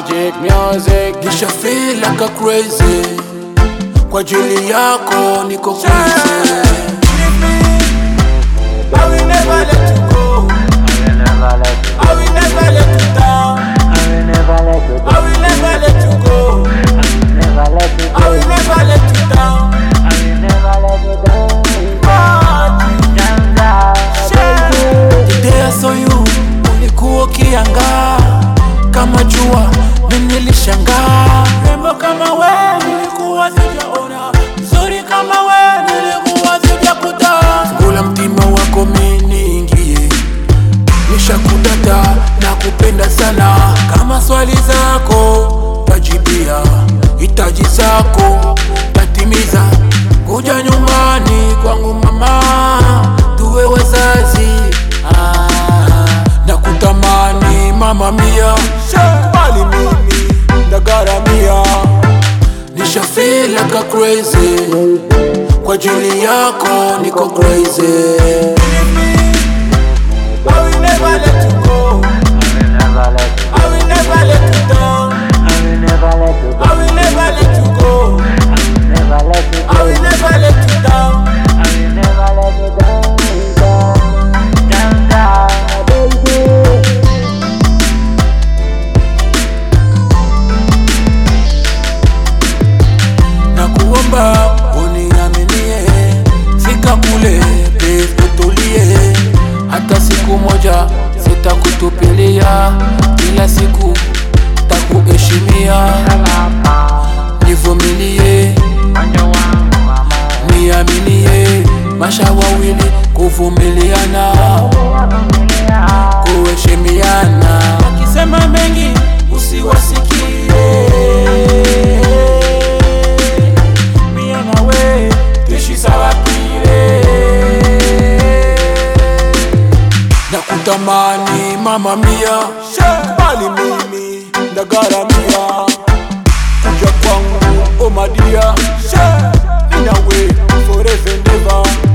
Magic music. Nisha feel like a crazy kwa ajili yako niko crazy I will never let you go. I will never let you I will never let you down. I will never let you I will never let you go. never let you I will never let you down. I will never let you down. Down, down, baby. The day I saw you ulikuwa ukiangaa kama jua, mimi nilishangaa. Rembo kama we nilikuwa sijaona, nzuri kama we nilikuwa sijakuta. Ngula mtima wako mimi niingie, nishakudata na kupenda sana. Kama swali zako tajibia, hitaji zako tatimiza. Kuja nyumbani kwangu mama, tuwe wazazi ah, na kutamani mama mia, Bali mimi ndagaramia. nisha feel like a crazy kwa ajili yako niko crazy I will never let you go. I will never let you I will never let you down. I will never let you I will never let you go. never let you I will never let you down. I will never let you down, down, down, down, baby. na kuomba uniaminie, fika kule pepo tulie, hata siku moja sitakutupilia, kila siku takuheshimia, nivumilie, niaminie, masha wawili kuvumiliana, kuheshimiana, wakisema mengi usiwasikie mie nawe tuishi sawa pile na kutamani mama mia Bali mimi ndagaramia. Kuja kwangu omadia. Ninawe forever and ever.